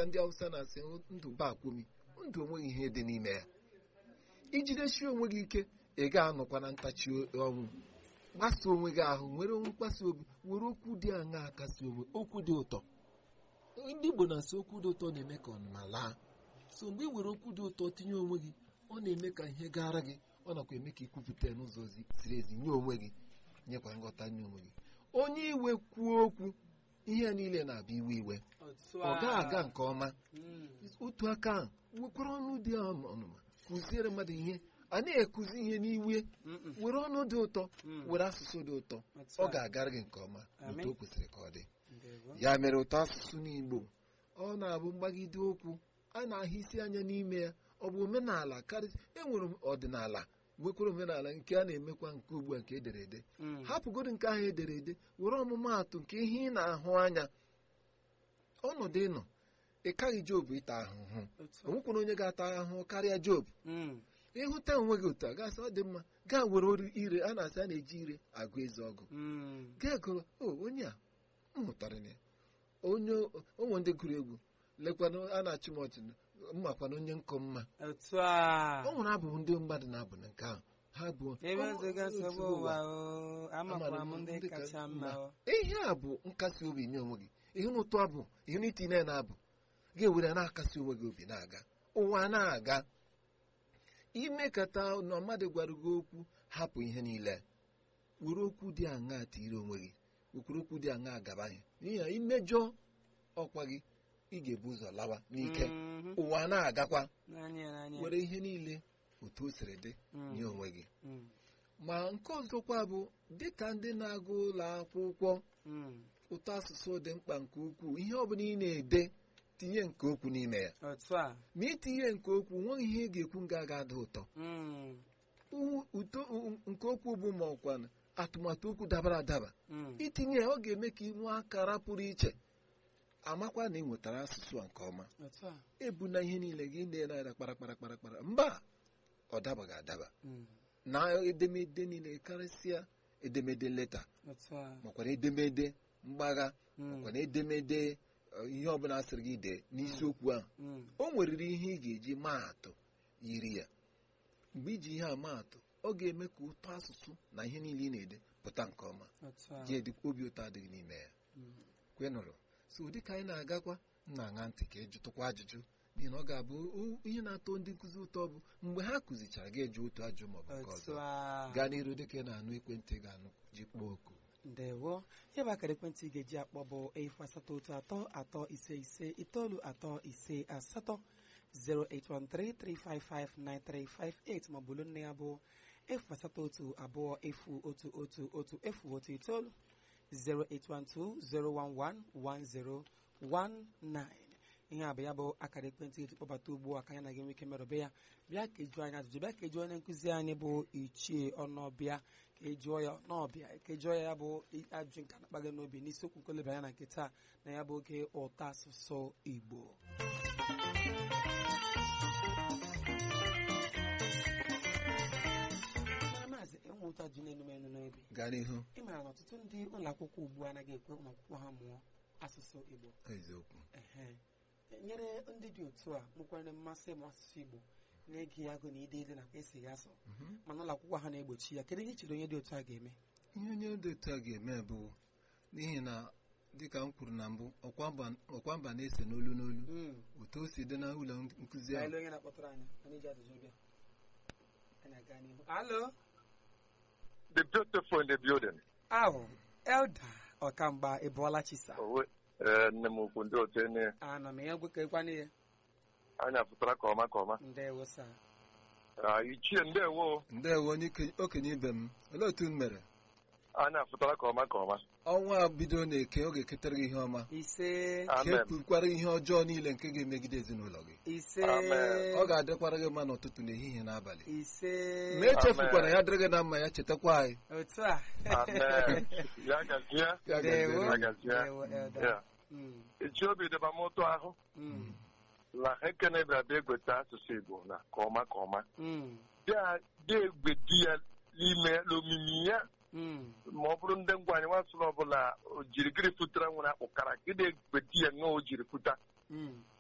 dịka ndị Hausa na-asị ndụ ba akwụmi ndụ onweghị ihe dị n'ime ya ijidesi onwe gị ike ị ga-anọkwa na ntachi ọnwụ gbasa onwe gị ahụ nwere mkpasi obi were okwu dị aṅa akasi onwe okwu dị ụtọ ndị Igbo na-asị okwu dị ụtọ na-eme ka ọnụma laa so mgbe ị were okwu dị ụtọ tinye onwe gị ọ na-eme ka ihe gara gị ọ nakwa eme ka ikwupụta ya n'ụzọ ziri ezi nye onwe gị nyekwa nghọta nye onwe gị onye iwe kwuo okwu ihe niile na-abịa iwe iwe ọ gaghị aga nke ọma otu aka ahụ nwekwara ọnụ dị ọnụma kụziere mmadụ ihe a na-ekuzi ihe n'iwe were ọnụ dị ụtọ were asụsụ dị ụtọ ọ ga-agara gị nke ọma n'otu o kwesịrị ka ọ dị ya mere ụtọ asụsụ n'Igbo ọ na-abụ mgbagide okwu a na-ahụ isi anya n'ime ya ọ bụ omenala karịsị enwere ọdịnala nwekwara omenala nke a na-emekwa nke ugbu a nke ederede hapụgodo nke ahụ edere ede were ọmụmaatụ nke ihe ị na-ahụ anya ọnọdụ ịnọ ị kaghị Job ịta ahụhụ onwekwara onye ga-ata ahụhụ karịa Job ịhụta onwe gị otu a gasị ọ dị mma gaa were ire a na-asị a na-eji ire agụ eze ọgụ gaa gụrụ o onye a m mụtara ya onye ụmụ ndị gụrụ egwu lekwana a na-achụ m ọchị mmakwana onye nkọ mma ọ nwere abụ ndị mmadụ na-abụ na nke ahụ ha bụ ihe a bụ nkasi obi nye onwe gị ihe n'ụtọ abụ ihe n'itinye na abụ ga-ewere na-akasi onwe gị obi na-aga ụwa na-aga imekata na mmadụ gwara gị okwu hapụ ihe niile were okwu dị aṅaa tiri onwe gị wekwere okwu dị aṅaa gaba ihe n'ihi na imejọ ọkwa gị ị ga-ebu ụzọ lawa n'ike ụwa na-agakwa were ihe niile otu o siri dị nye onwe gị ma nke ọzọkwa bụ dịka ndị na-agụ ụlọ akwụkwọ ụtọ asụsụ dị mkpa nke ukwuu ihe ọ bụla ị na-ede tinye nke okwu n'ime ya ma itinye nke okwu nweghị ihe ị ga-ekwu nga ga-ada ụtọ ụtọ nke okwu bụ ma ọkwa atụmatụ okwu dabara adaba itinye ya ọ ga-eme ka ị nwee akara pụrụ iche amakwa na ị nwetara asụsụ a nke ọma ebu na ihe niile gị na-ere kpara kpara kpara kpara mba ọ dabaghị adaba na edemede niile karịsịa edemede leta makwara edemede mgbagha makwara edemede ihe ọbụla asịrị gị dee n'isiokwu ahụ o nweriri ihe ị ga-eji maa atụ yiri ya mgbe iji ihe a maa atụ ọ ga-eme ka ụtọ asụsụ na ihe niile ị na-ede pụta nke ọma ji obi ụtọ adịghị n'ime ya kwenụrụ so dịka anyị na-agakwa na-aṅa ntị ka ịjụtụkwa ajụjụ n'ihi na ọ ga-abụ ihe na-atọ ndị nkụzi ụtọ bụ mgbe ha kụzichara gị eju otu ajụ maọbụ nke ọzọ gaa n'iru dịka ị na-anụ ekwentị ga-anụ ji kpọọ oku ndewo ihe bụ akara ekwentị ị ga-eji akpọ bụ efu asatọ otu atọ atọ ise ise itoolu atọ ise asatọ 08133559358 maọbụ olu nne ya bụ efu asatọ otu abụọ efu otu otu otu efu otu itoolu 08120111019 ihe a bụ ya bụ akara ekwentị eji kpọbata ugbu a ka anyị na gị nwee ike merụbe ya bịa ka ejuo anyị ajụjụ bịa ka ejuo onye nkụzi anyị bụ ichie ọnụọbịa ka ejuo ya n'ọbịa ka ejuo ya bụ ajụjụ nke na-akpa gị n'obi n'isiokwu nkoleba ya na nke taa na ya bụ oge ụtọ asụsụ Igbo maazị enwe ụtọ ji na-enu m enu n'obi gaa n'ihu ị maara na ọtụtụ ndị ụlọ akwụkwọ ugbu a anaghị ekwe ụmụ akwụkwọ ha mụọ asụsụ Igbo eziokwu ehe nyere ndị dị otu a nwekwara mmasị ịmụ asụsụ Igbo na-ege ya agụ na ide ide nakwa esi ya asọ mana ụlọ akwụkwọ ha na-egbochi ya kedu ihe i chere onye dị otu a ga-eme ihe onye dị otu a ga-eme bụ n'ihi na dịka m kwuru na mbụ ọkwa mba na-ese n'olu n'olu otu o si dị na ụlọ nkụzi ahụ Anyị lee onye na-akpọtụrụ anyị anyị ji ajụjụ bịa anyị aga n'ihu alo the beautiful in the building. ahụ elda ọkamgba ịbụọla chisa Owe, eh, nne m ukwu ndị otu ene anọ m ya gwekekwana ya anya pụtara ka ọma ka ọma ndewo sa Ah, ichie ndewo ndewo onye ike- okenye ibe m olee otu m mere anya pụtara ka ọma ka ọma ọnwa bido na-eke ọ ga-eketara gị ihe ọma ise ka amen ekwukwara ihe ọjọọ niile nke ga-emegide ezinụlọ gị ise Amen. ọ ga-adịkwara gị mma n'ụtụtụ n'ehihie n'abalị ise ma echefukwara ya dịrị gị na mma ya chetakwa anyị otu a amen ya gazie Ya Ndewo. gaziere gị. gazie Ndewo, elda ya Mm, ichi obi dịba m ụtọ ahụ mm, na ha ekene bịara bịa egweta asụsụ igbo na ka ọma ka ọma mm, bịa bịa egwedi ya n'ime n'omimi ya mm, ma ọ bụrụ ndị ngwa anyị nwasụrụ ọbụla o jirigiri futara nwere akpụkara gịdị egwedi ya ṅụọ o jiri futa mm,